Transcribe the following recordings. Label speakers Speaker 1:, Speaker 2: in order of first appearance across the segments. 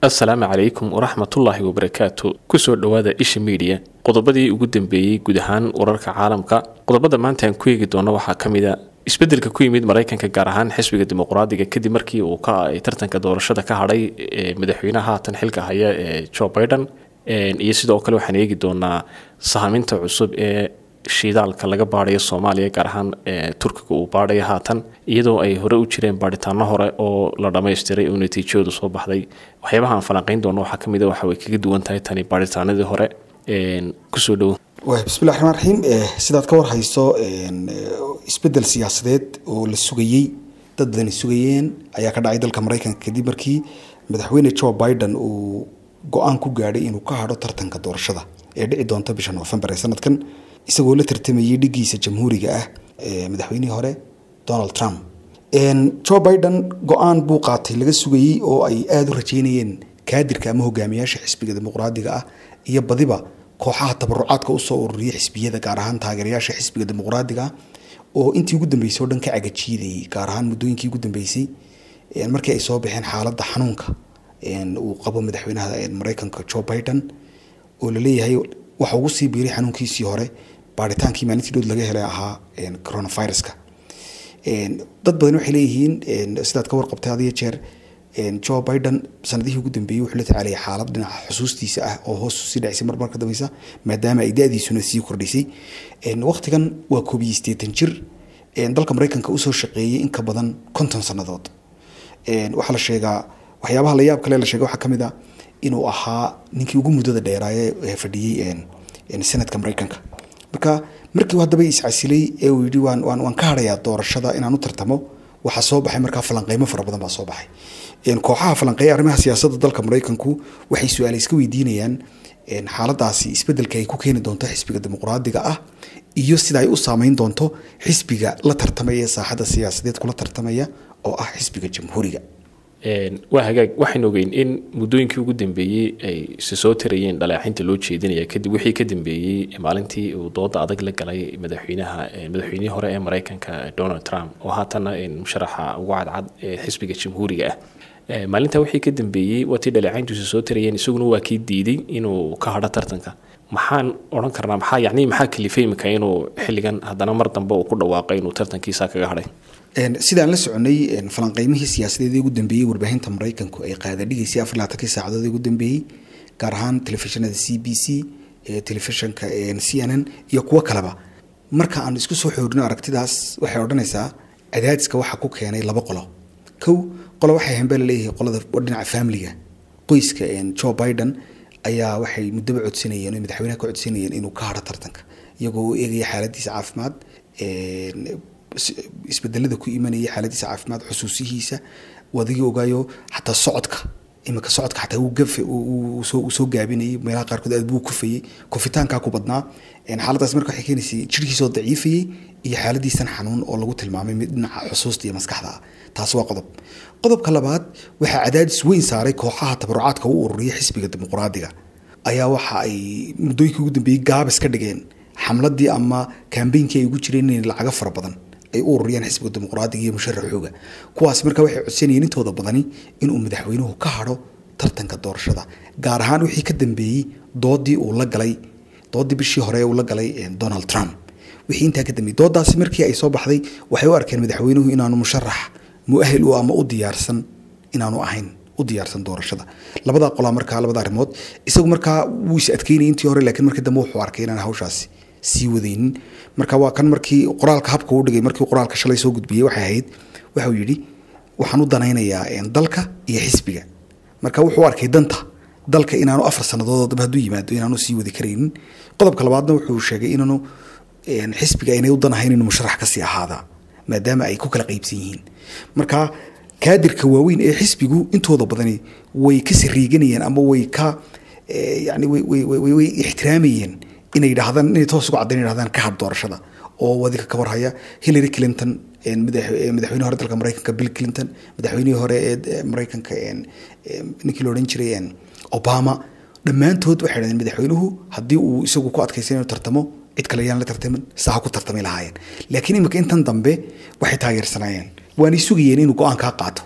Speaker 1: assalaamu calaykum waraxmatullaahi wabarakaatu kusoo dhowaada isha miidiya qodobadii ugu dambeeyey guud ahaan wararka caalamka qodobada maanta aan ku eegi doono waxaa ka mid a isbeddelka ku yimid maraykanka gaar ahaan xisbiga dimuqraadiga kadib markii uu ka tartanka doorashada ka hadhay madaxweynaha haatan xilka haya ee jo biden iyo sidoo kale waxaan eegi doonaa sahaaminta cusub ee shiidaalka laga baadayo soomaaliya gaar ahaan turkiga uu baadhayo haatan iyadoo ay hore u jireen baadhitaano hore oo la dhammaystiray oo natiijoodu soo baxday waxyaabaha aan falanqayn doono waxaa ka mid a waxa way kaga duwan tahay tani baadhitaanadii hore kusoo dhowo
Speaker 2: bismillahi raxmaan raxiim sidaad ka war hayso isbedel siyaasadeed oo la sugayey dad badani sugayeen ayaa ka dhacay dalka maraykanka kadib markii madaxweyne joe biden uu go-aan ku gaadhay inuu ka hadho tartanka doorashada ee dhici doonta bisha noofembar ee sanadkan isagoo la tartamayay dhigiisa jamhuuriga ah madaxweynihii hore donald trump joe biden go-aan buu qaatay laga sugayey oo ay aada u rajeynayeen kaadirka ama hogaamiyaasha xisbiga dimuqraadiga ah iyo badiba kooxaha tabarucaadka usoo ururiyay xisbiyada gaar ahaan taageerayaasha xisbiga dimuqraadiga oo intii ugu dambeysay o dhan ka cagajiidayay gaar ahaan muddooyinkii ugu dambeysay markii ay soo baxeen xaaladda xanuunka uu qabo madaxweynaha maraykanka joe biden oo laleeyahay waxa ugu sii biiray xanuunkiisii hore baaritaankii maalintii dhood laga helay ahaa coronaviruska dad badan waxay leeyihiin sidaad ka warqabtay adiyo jeer joe biden sanadihii ugu dambeeyey wuxuu la tacaalaya xaalad dhinaca xusuustiisa ah oo hoos sii dhacisay mar marka dambeysa maadaama ay da-diisuna sii kordhisay waqtigan waa koob iyo siddeetan jir dalka maraykanka usoo shaqeeyey in ka badan konton sannadood waxaa la sheegaa waxyaabaha la yaab kale la sheega waxaa ka mid a inuu ahaa ninkii ugu muddada dheeraaye ee fadhiyey senadka maraykanka marka markii haddaba iscasilay ee uu yidhi waan waan waan ka hadhayaa doorashada inaan u tartamo waxaa soo baxay markaa falanqeymo fara badan baa soo baxay kooxaha falanqeeya arrimaha siyaasadda dalka maraykanku waxay su-aale iska weydiinayaan xaaladaasi isbedelka ay ku keeni doonto xisbiga dimuqraadiga ah iyo sida ay u saameyn doonto xisbiga la tartamaya ee saaxadda siyaasadeed kula tartamaya oo ah xisbiga jamhuuriga
Speaker 1: waa hagaag waxaynu ogeyn in muddooyinkii ugu dambeeyey ay se soo tarayeen dhaleexinta loo jeedinaya kadib wixii ka dambeeyey maalintii uu dooda adag la galay madaxweynaha madaxweynihii hore ee maraykanka donald trump oo haatana musharaxa ugu cadcad ee xisbiga jamhuuriga ah maalintaa wixii ka dambeeyey waa tii dhaleecayntiisu soo tarayeen isaguna waa kii diiday inuu ka hadho tartanka maxaan odhan karnaa maxaa yacni maxaa kalifay imika inuu xilligan haddana mar dambe uu ku dhawaaqay inuu tartankiisa kaga hadhay
Speaker 2: sidaan la soconay falanqeymihii siyaasadeed ee ugu dambeeyey warbaahinta maraykanku ay qaada dhigaysay afar labaatankii saacadood ee ugu dambeeyey gaar ahaan telefishinada c b c telefishinka c n n iyo kuwo kaleba marka aan isku soo xoorino aragtidaas waxay odhanaysaa cadaadiska waxaa ku keenay laba qolo kow qolo waxay hambee laleeyahay qolada dhinaca familiga qoyska joe biden ayaa waxay muddaba codsanayeen madaxweynaha ka codsanayeen inuu ka hadho tartanka iyagoo u eegaya xaaladiisa caafimaad isbedelada ku imanaya xaaladiisa caafimaad xusuusihiisa adigii ogaayo xataa socodka iminka socodka xataa uu gafe uu soo gaabinayay meelaha qaarkood aad buu kufayey kufitaankaa ku badnaa xaaladaas marka waxay keenaysay jirkiisoo daciifayey iyo xaaladiisan xanuun oo lagu tilmaamay mid dhinaca xusuusta iyo maskaxda ah taas waa qodob qodobka labaad waxaa cadaadis weyn saaray kooxaha tabarucaadka u ururiya xisbiga dimuqraadiga ayaa waxa ay muddooyinkii ugu dambeeyey gaabis ka dhigeen xamladii ama kambeynkii ay ugu jireen inay lacago fara badan ay u ururiyaan xisbiga dimuqraadiga iyo musharaxooga kuwaas marka waxay codsanayeen intooda badani inuu madaxweynuhu ka hadho tartanka doorashada gaar ahaan wixii ka dambeeyey doodii uu la galay doodii bishii hore uu la galay donald trump wixii intaa ka dambeeyey doodaasi markii ay soo baxday waxay u arkeen madaxweynuhu inaanu musharax mu-ahil u ama u diyaarsan inaanu ahayn u diyaarsan doorashada labada qolaa markaa labada arrimood isagu markaa wuu is adkeynayay intii hore laakiin markii dambe wuxuu arkay inaan hawshaasi sii wadaynin marka waa kan markii qoraalka habka u dhigay markii qoraalka shalay soo gudbiyey waxay ahayd waxau yidhi waxaan u danaynayaa dalka iyo xisbiga marka wuxuu arkay danta dalka inaanu afar sannadood dambe hadduu yimaado inaanu sii wadi karaynin qodobka labaadna wuxuu sheegay inaanu xisbiga aynay u danahayn inuu musharax kasii ahaada maadaama ay ku kala qaybsan yihiin marka kaadirka waaweyn ee xisbigu intooda badani way ka sariiganayeen ama way ka yani way ixtiraamayeen inay yidhaahdaan inay toos uga caddayn yidhahdaan ka had doorashada oo wadinka ka warhaya hillary clinton madaxweynihi hore dalka maraykanka bill clinton madaxweynihii hore ee maraykanka ninkii la odhan jiray obama dhammaantood waxay dhahdeen madaxweynuhu haddii uu isagu ku adkaysay inuu tartamo cid kale yaan la tartamin saa ku tartami lahaayeen laakiin imika intan dambe waxay taageersanaayeen waanay sugayeen inuu go-aan kaa qaato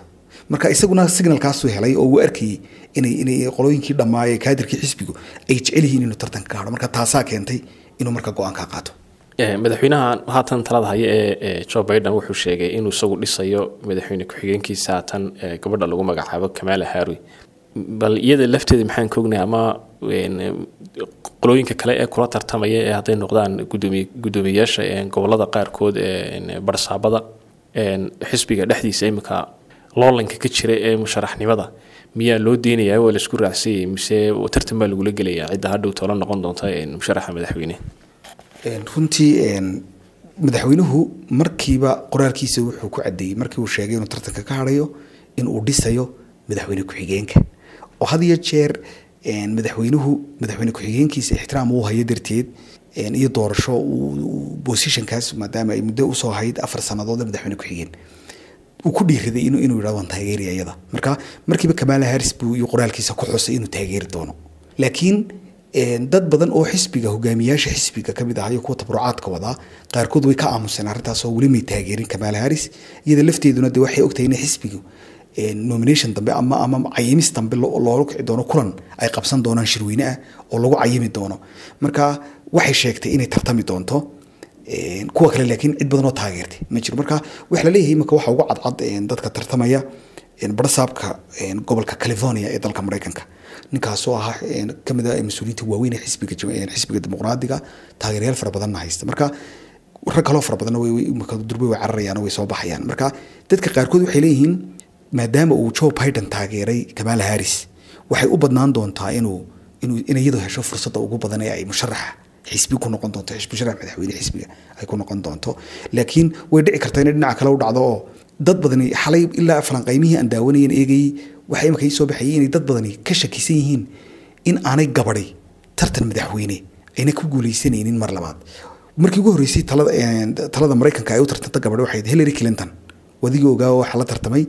Speaker 2: marka isaguna signalkaasuu helay oo uu arkayey inay inay qolooyinkii dhammaayee kaadirkii xisbigu ay jecel yihiin inuu tartanka ka hadho marka taasaa keentay inuu marka go-aanka qaato
Speaker 1: madaxweynaha haatan talada haya ee joe biden wuxuu sheegay inuu isagu dhisayo madaxweyne ku-xigeenkiisa haatan gabadha lagu magacaabo kamala harri bal iyada lafteeda maxaan ka ognahay ama qolooyinka kale ee kula tartamaya ee hadday noqdaan gudoomiy guddoomiyeyaasha gobolada qaarkood ee barsaabada xisbiga dhexdiisa iminka loolanka ka jira ee musharaxnimada miyaa loo deynayaa waa laisku raacsanyay mise tartan baa lagula gelayaa cidda hadhow toola noqon doonta musharaxa madaxweyne
Speaker 2: runtii madaxweynuhu markiiba qoraalkiisa wuxuu ku cadeeyey markii uu sheegay inuu tartanka ka hadhayo in uu dhisayo madaxweyne ku-xigeenka oo had iyo jeer madaxweynuhu madaxweyne ku-xigeenkiisa ixtiraam uu hayo darteed iyo doorasho bosishankaas maadaama ay muddo usoo ahayd afar sanadood madaxweyne ku-xigeen uu ku dhiiraday inuu inuu yidhahdo waan taageeraya iyada marka markiiba kamala harris buu iyo qoraalkiisa ku xusay inuu taageeri doono laakiin dad badan oo xisbiga hogaamiyaasha xisbiga kamid ah iyo kuwa tabrucaadka wadaa qaarkood way ka aamuseen arrintaasoo weli may taageerin kamala harris iyada lafteeduna de waxay ogtahay in xisbigu nomination dambe ama ama cayimis dambe loola kici doono kulan ay qabsan doonaan shirweyne ah oo lagu cayimi doono marka waxay sheegtay inay tartami doonto kuwa kale laakiin cid badan oo taageertay ma jiro marka waxa la leeyahay imika waxa ugu cadcad dadka tartamaya barsaabka gobolka california ee dalka mareykanka ninkaasoo ahaa kamid a mas-uuliyiinta waaweyn ee xisbiga xisbiga dimuqraadiga taageerayaal fara badanna haysta marka rag kaloo fara badanna durbe way cararayaan way soo baxayaan marka dadka qaarkood waxay leeyihiin maadaama uu joe biden taageeray kamala harris waxay u badnaan doontaa inuu inuu in iyadu hesho fursadda ugu badan ee ay musharaxa xisbi ku noqon doonto musharax madaxweyne xisbiga ay ku noqon doonto laakiin way dhici kartaa inay dhinaca kale u dhacdo oo dad badani xalay ilaa falanqaymihii aan daawanayen eegayey waxaa imika ii soo baxayay inay dad badani ka shakisan yihiin in aanay gabadhay tartan madaxweyne ayna ku guuleysanaynin mar labaad markii ugu horreysay talada talada maraykanka ay u tartanta gabadha waxay hillary clinton wadigii ogaa waxaa la tartamay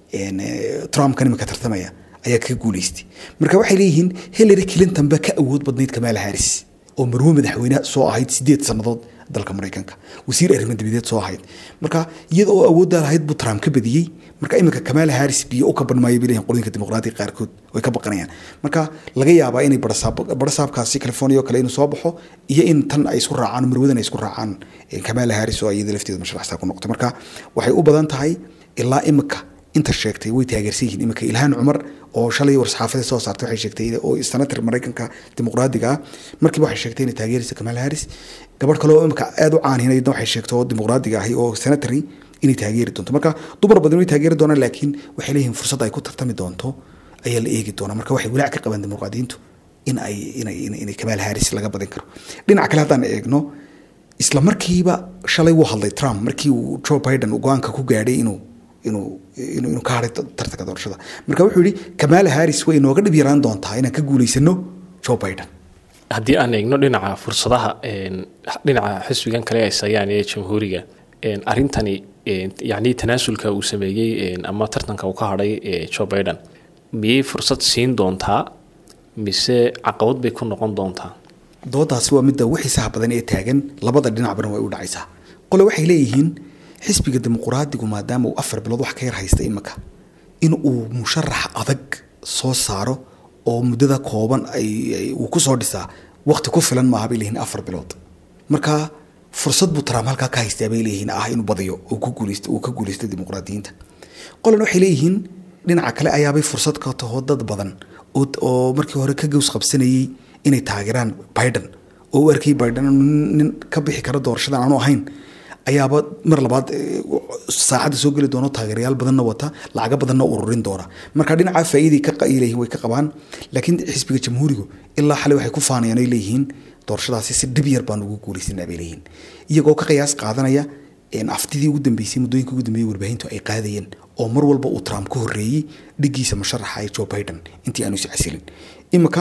Speaker 2: trumpkan imika tartamaya ayaa kaga guuleystay marka waxay leeyihiin hillary clinton baa ka awood badnayd kamala harris oo marwo madaxweyne soo ahayd sideed sannadood dalka maraykanka wasiir arrimo dibadeed soo ahayd marka iyada oo awooddaa lahayd buu trump ka badiyey marka iminka kamala harris biyo u ka banmaayo bay leeyihin qolooyinka dimuqraadiga qaarkood way ka baqanayaan marka laga yaabaa inay barasaabkaasi california oo kale inuu soo baxo iyo in tan ay isku raacaan marwadan ay isku raacaan kamala harris oo iyada lafteeda masharaxsaa ku noqotay marka waxay u badan tahay ilaa imika inta sheegtay way taageersan yihiin iminka ilhaan cumar oo shalay war-saxaafada soo saartay waxay sheegtay oo senator maraykanka dimuqraadiga ah markiiba waxay sheegtay inay taageeraysa kamala harris gabadh kale oo imika aada u caanhinayadna waxay sheegtay oo dimuqraadiga ahi oo senatory inay taageeri doonto marka dumar badan way taageeri doonaan laakiin waxay leeyihiin fursad ay ku tartami doonto ayaa la eegi doonaa marka waxay walaac ka qabaan dimuqraadiyiintu in ay inay inay kamala harris laga badin karo dhinaca kale haddaan eegno isla markiiba shalay wuu hadlay trump markii uu joe biden go-aanka ku gaadhay inuu inuu inuu ka haray tartanka doorashada marka wuxuu yihi kamala harris way inooga dhib yaraan doontaa inaan ka guulaysano joe biden
Speaker 1: haddii aan eegno dhinaca fursadaha dhinaca xisbigan kale ay sayaan ee jamhuuriga arrintani yacni tanaasulka uu sameeyey ama tartanka uu ka hadhay joe biden miyay fursad siin doontaa mise caqabad bay ku noqon doontaa
Speaker 2: doodaasi waa midda wixiisaha badan ee taagan labada dhinacbana way u dhacaysaa qole waxay leeyihiin xisbiga dimuqraadigu maadaama uu afar bilood wax ka yar haysta imika in uu musharax adag soo saaro oo muddada kooban uu kusoo dhisaa waqti ku filan maaha bay leeyihin afar bilood marka fursad buu trump halkaa ka haystaa bay leeyihiin ah inuu badiyo uu ka guuleysto dimuqraadiyiinta qolan waxay leeyihiin dhinaca kale ayaabay fursad ka taho dad badan oo markii hore ka gows qabsanayay inay taageeraan biden oo u arkay biden nin ka bixi kara doorashadan aanu ahayn ayaaba mar labaad saacadda soo geli doono taageerayaal badanna wata lacaga badanna ururin doona marka dhinaca faa'iiday ka leeyihin way ka qabaan laakiin xisbiga jamhuurigu ilaa xalay waxay ku faanayaan ay leeyihiin doorashadaasi si dhib yar baan ugu guulaysanaa bay leeyihiin iyagoo ka qiyaas qaadanaya aftidii ugu dambeysay muddooyinka ugu dambeeyay warbaahintu ay qaadayeen oo mar walba uu trump ka horreeyey dhigiisa musharaxa ee joe biden intii aanu is casilin imika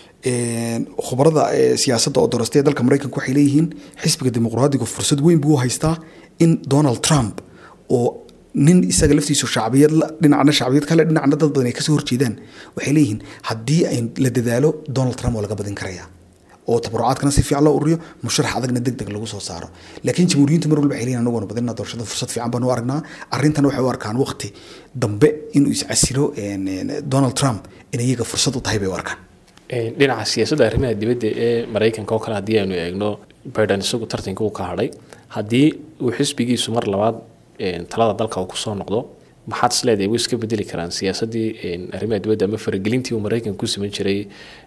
Speaker 2: khubarada siyaasadda oo doorastay dalka maraykanka waxay leeyihiin xisbiga dimuqraadigu fursad weyn buu haystaa in donald trump oo nin isaga laftiisu shacbiyad dhinacna shacbiyad kale dhinacna dad badan ay kasoo horjeedaan waxay leeyihiin haddii ay la dadaalo donald trump waa laga badin karaya oo tabarucaadkana si fiican loo ururiyo musharax adagna deg deg lagu soo saaro laakiin jamhuuriyiintu mar walba waxay leeyihin anaguna badina doorashada fursad fiican baanu aragnaa arrintana waxay u arkaan waqti dambe inuu iscasilo donald trump in iyaga fursad u tahay bay u arkaan
Speaker 1: dhinaca siyaasadda arrimaha dibadda ee maraykanka oo kale haddii aynu eegno biden isagu tartanka uu ka hadhay haddii uu xisbigiisu mar labaad talada dalka uu kusoo noqdo maxaad is leedahay way iska bedeli karaan siyaasaddii arrimaha dibadda ama faragelintii uu maraykanka ku sameyn jiray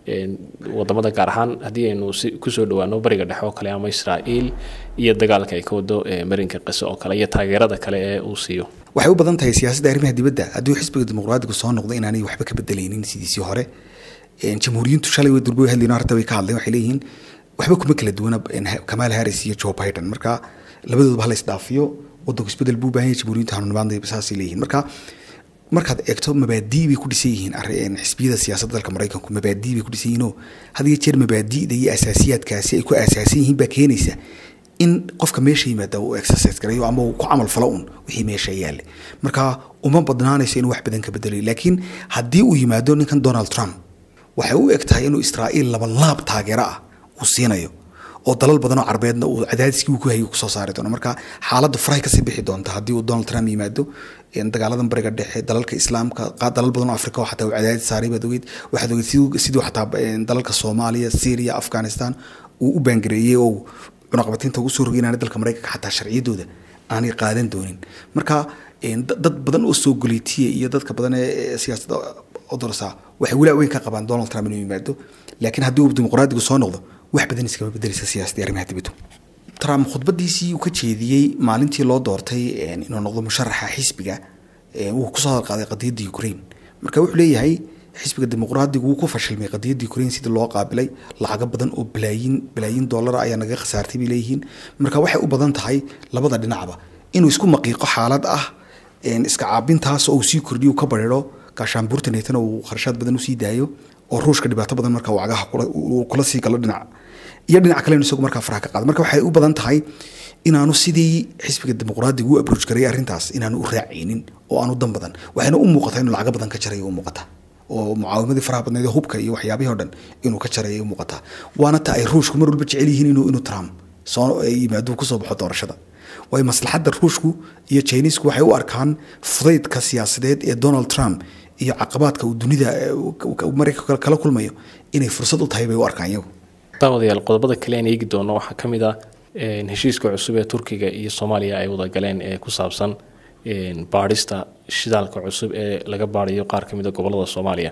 Speaker 1: wadamada gaar ahaan haddii aynu kusoo dhawaano bariga dhexe oo kale ama israa'iil iyo dagaalka ay ka wado marinka qise oo kale iyo taageerada kale ee uu siiyo
Speaker 2: waxay u badan tahay siyaasadda arrimaha dibadda haddii xisbiga dimuqraadigu soo noqdo inaanay waxba ka bedelaynin sidiisii hore jamhuuriyiintu shalay way durbo hadlayno arrinta way ka hadleen waxay leeyihiin waxba kuma kala duwana kamaal harris iyo joe biden marka labadooduba hala isdhaafiyo wadanku isbedel buu baahan yahay jamhuuriyinta hanuunimaadna saasay leeyihiin marka markaad eegto mabaadii bay ku dhisan yihiin xisbiyada siyaasadda dalka maraykanku mabaadii bay ku dhisan yihiinoo had iyo jeer mabaadi'da iyo asaasiyaadkaasi ay ku aasaasan yihiin baa keenaysa in qofka meesha yimaada uu exercise garayo ama uu ku camal falo un wixii meesha yaale marka uma badnaanayso inuu wax badan ka bedelayo laakiin haddii uu yimaado ninkan donald trump waxay u eg tahay inuu israa'iil laba laab taageero ah uu siinayo oo dalal badan oo carbeedna uu cadaadiskii uu ku hayay kusoo saari doono marka xaaladdu farahay kasii bixi doonta haddii uu donald trump yimaado dagaaladan bariga dhexe dalalka islaamka dalal badan oo afrika oo xataa uu cadaadis saaray baad ogeyd waxaad ogeyd siduu xataa dalalka soomaaliya syria afghanistan uu u baangareeyey oo cunaqabatiinta ugu soo rogay inaanay dalka maraykanka xataa sharciyadooda aanay qaadan doonin marka dad badan oo soo goleytiya iyo dadka badan ee siyaasadda odorsa waxay walaa weyn ka qabaan donald trump inuu yimaado laakiin haddii uu dimuqraadigu soo noqdo wax badan iskama bedeleysa siyaasadda arrimaha dibaddu trump khudbadiisii uu ka jeediyey maalintii loo doortay inuu noqdo musharaxa xisbiga wuu kusoo hadalqaaday qadiyadda ukraine marka wuxuu leeyahay xisbiga dimuqraadigu wuu ku fashilmay qadiyadda ukraine sidii loo qaabilay lacago badan oo balaayin balaayin dollar ayaa naga khasaartay bay leeyihiin marka waxay u badan tahay labada dhinacba inuu isku maqiiqo xaalad ah iska caabintaas oo uu sii kordhiyo ka bariro gaashaanbuurta neetana uu kharashaad badan usii daayo oo ruushka dhibaato badan marka wacgaha kula sii galo dhinac iyo dhinac kale isagu markaa faraha ka qaado marka waxay u badan tahay inaanu sidii xisbiga dimuqraadiga u abrooj garay arrintaas inaanu u raacaynin oo aanu dan badan waxayna u muuqataa inuu lacago badan ka jarayo u muuqata oo mucaawimadii faraha badneed hubka iyo waxyaabihii o dhan inuu ka jaraya u muuqataa waana ta ay ruushku mar walba jecel yihiin inuu inuu trump soo yimaado kusoo baxo doorashada waayo maslaxadda ruushku iyo chinisku waxay u arkaan fudaydka siyaasadeed ee donald trump iyo caqabaadka uu dunida maraykanka kala kulmayo inay fursad u tahay bay u arkaan iyagu
Speaker 1: daawadayaal qodobada kale aan eegi doono waxaa ka mid ah heshiiska cusub ee turkiga iyo soomaaliya ay wada galeen ee ku saabsan baadhista shidaalka cusub ee laga baadayo qaar ka mid a gobolada soomaaliya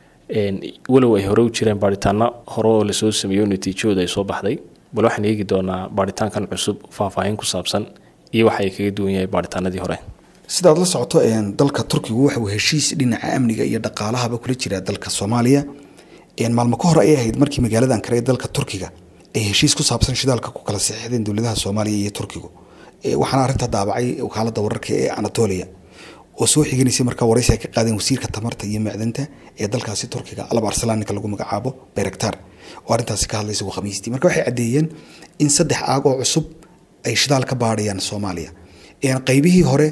Speaker 1: walow ay hore u jireen baadhitaano hore oo lasoo sameeyo natiijahooda ay soo baxday bal waxaan eegi doonaa baadhitaankan cusub faahfaahin ku saabsan iyo waxa ay kaga duwan yahay baadhitaanadii hore
Speaker 2: sidaad la socoto dalka turkigu waxauu heshiis dhinaca amniga iyo dhaqaalahaba kula jiraa dalka soomaaliya maalmo ka hor ay ahayd markii magaalada ankara ee dalka turkiga ay heshiis ku saabsan shidaalka ku kala saxiixdeen dowladaha soomaaliya iyo turkigu waxaana arrinta daabacay wakaalada wararka ee anatolia oo soo xiganaysay markaa waraysi ay ka qaadeen wasiirka tamarta iyo macdanta ee dalkaasi turkiga alab arsalaan ninka lagu magacaabo berektar oo arrintaasi ka hadlaysa khamiistii marka waxay caddeeyeen in saddex aag oo cusub ay shidaal ka baadhayaan soomaaliya qaybihii hore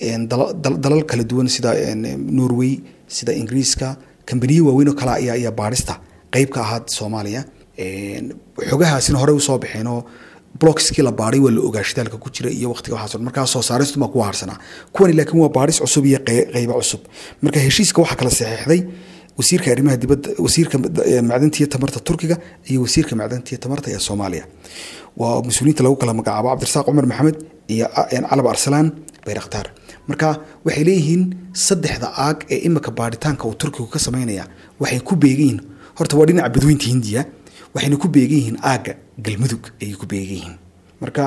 Speaker 2: dalal kala duwan sida norway sida ingiriiska kambaniyo waaweyn oo kale ayaa ayaa baadhista qeyb ka ahaa soomaaliya xogahaasina horey usoo baxeen oo blockskii la baadhay waa la ogaa shidaalka ku jira iyo waqtiga waxaas markaa soo saaristu baa kuwa harsanaa kuwani laakiin waa baadhis cusub iyo qeybo cusub marka heshiiska waxaa kala saxeexday wasiirka arrimaha dibadda wasiirka macdanta iyo tamarta turkiga iyo wasiirka macdanta iyo tamarta ee soomaaliya waa mas-uuliyiinta lagu kala magacaabo cabdirasaaq cumar maxamed iyo calab arsalaan bayraktaar marka waxay leeyihiin saddexda aag ee imika baadhitaanka uu turkigu ka sameynaya waxay ku beegan yihiin horta waa dhinaca badweynta hindiya waxayna ku beegan yihiin aagga galmudug ayay ku beegan yihiin marka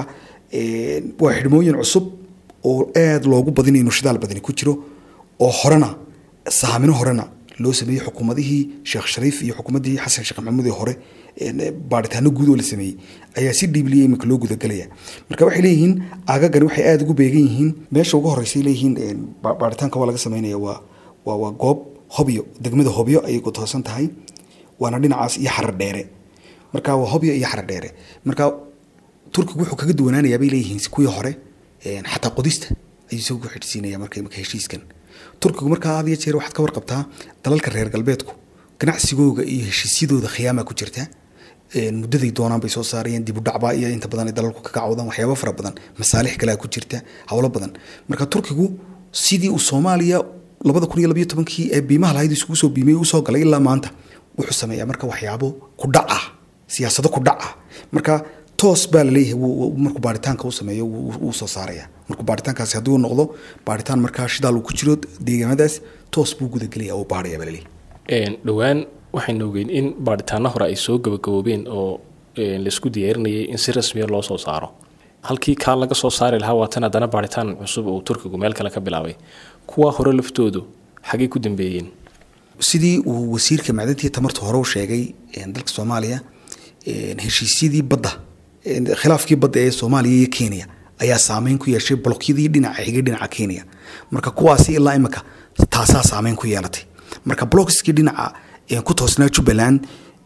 Speaker 2: waa xidhmooyin cusub oo aada loogu badinay inuu shidaal badani ku jiro oo horena sahamino horena loo sameeyey xukuumadihii sheekh shariif iyo xukuumaddii xasan sheekh maxamuud ee hore baadhitaano guud oo la sameeyey ayaa si dhiibliya imika loo gudagelaya marka waxay leeyihiin aagagani waxay aada ugu beegan yihiin meesha ugu horreysay leeyihiin baadhitaanka waa laga sameynaya waa waa waa goob hobyo degmada hobyo ayay ku toosan tahay waana dhinacaas iyo xarar dheere marka waa hobyo iyo xarar dheere marka turkigu wuxuu kaga duwanaanayaa bay leeyihiin kuwii hore xataa qodista ayuu isagu ku xidhsiinaya marka imika heshiiskan turkigu markaa had iyo jeer waxaad ka warqabtaa dalalka reer galbeedku ganacsigooga iyo heshiisyadooda khiyaamaa ku jirta muddaday doonaan bay soo saarayeen dibudhacbaa iyo inta badan ay dalalku ka kacawdaan waxyaabo fara badan masaalix kalea ku jirta howlo badan marka turkigu sidii uu soomaaliya labada kun iyo labayo tobankii ee biimaha lahayd isugu soo biimay usoo galay ilaa maanta wuxuu sameeyaa marka waxyaabo ku dhac ah siyaasado ku dhac ah marka toos baa laleeyahay markuu baaritaanka u sameeyo wuu soo saaraya markuu baaritaankaasi haddii uu noqdo baaritaan markaa shidaal uu ku jiro deegaamadaas toos buu gudagelaya oo baaraya baa laleeyahay
Speaker 1: dhowaan waxaynu ogeyn in baaritaano hore ay soo gabagaboobeen oo laisku diyaarinayay in si rasmiya loo soo saaro halkii kaa laga soo saari lahaa waatan haddana baaritaan cusub uu turkigu meel kale ka bilaabay kuwa hore laftoodu xagay ku dambeeyeen
Speaker 2: sidii uu wasiirka macdintii tamarta hore u sheegay dalka soomaaliya heshiisyadii badda khilaafkii badda ee soomaaliya iyo kenya ayaa saameyn ku yeeshay blokyadii dhinaca xigay dhinaca kenya marka kuwaasi ilaa imika taasaa saameyn ku yeelatay marka blokskii dhinaca ku toosnaa jubbaland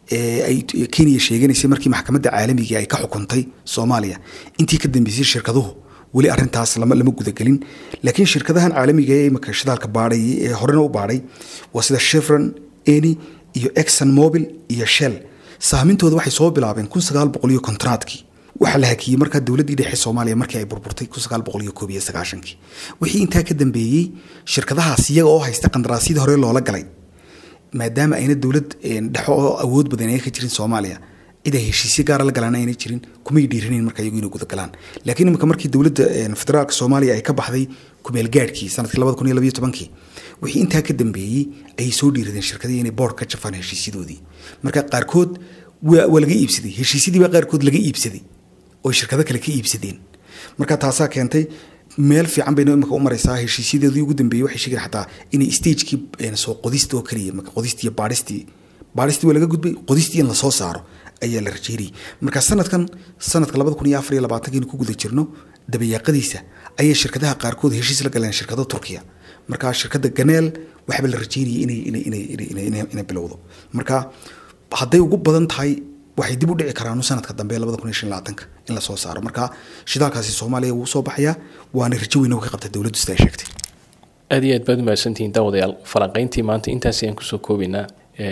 Speaker 2: ay kenya sheeganaysay markii maxkamadda caalamiga ay ka xukuntay soomaaliya intii ka dambeysay shirkaduhu weli arintaas lama lama gudagelin laakiin shirkadahan caalamiga ee imika shidaalka baadhay ee horena u baadhay waa sida chevron eni iyo exxon mobil iyo shell saamintooda waxay soo bilaabeen kun sagaal boqol iyo kontraadkii waxaa la hakiyey markaa dowladdii dhexe soomaaliya markii ay burburtay kun sagaal boqol iyo koob iyo sagaashankii wixii intaa ka dambeeyey shirkadahaas iyaga oo haysta qandaraasyadii hore loola galay maadaama ayna dowlad dhexo oo awood badan ay ka jirin soomaaliya cid ay heshiisyo gaara la galaan ayna jirin kumay dhiiranayn marka iyagu inay gudagalaan laakiin imika markii dowladda federaalka soomaaliya ay ka baxday kumeel gaadhkii sanadkii labada kun iyo labayo tobankii wixii intaa ka dambeeyey ayay soo dhiiradeen shirkadii inay boord ka jafaan heshiisyadoodii marka qaarkood waa laga iibsaday heshiisyadii baa qaarkood laga iibsaday oo shirkado kale ka iibsadeen marka taasaa keentay meel fiican bayna imika u maraysaa heshiisyadeedii ugu dambeeyey waxay sheegeen xataa inay stagekii soo qodista oo keliya marka qodistii iyo baadhistii baadhistii waa laga gudbay qodistii in lasoo saaro ayaa la rajeynayay marka sanadkan sanadka labada kun iyo afar iyo labaatankiinu ku guda jirno dabayaaqadiisa ayay shirkadaha qaarkood heshiis la galeen shirkado turkiya marka shirkadda ganeel waxba la rajeynayay inay inay inay inay inay inay bilowdo marka hadday ugu badan tahay waxay dib u dhici karaan sanadka dambe labada kun iyo shan labaatanka in lasoo saaro marka shidaalkaasi soomaaliya wuu soo baxayaa waana rajo weyn oo ka qabta dowladdu sida ay sheegtay
Speaker 1: aad iyo aad baad umahadsantihiin daawadayaal falanqayntii maanta intaas ayaan kusoo koobaynaa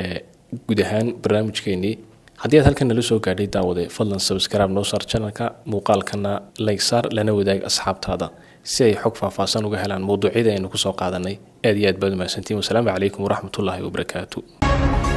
Speaker 1: guud ahaan barnaamijkeenii haddii aad halkan nala soo gaadhay daawade fadlan sabskraib noo saar janalka muuqaalkana layg saar lana wadaag asxaabtaada si ay xog faahfaahsan uga helaan mawduucyada aynu kusoo qaadanay aad iyo aad baad umahadsantihiin wasalaamu calaykum waraxmatullaahi wabarakaatu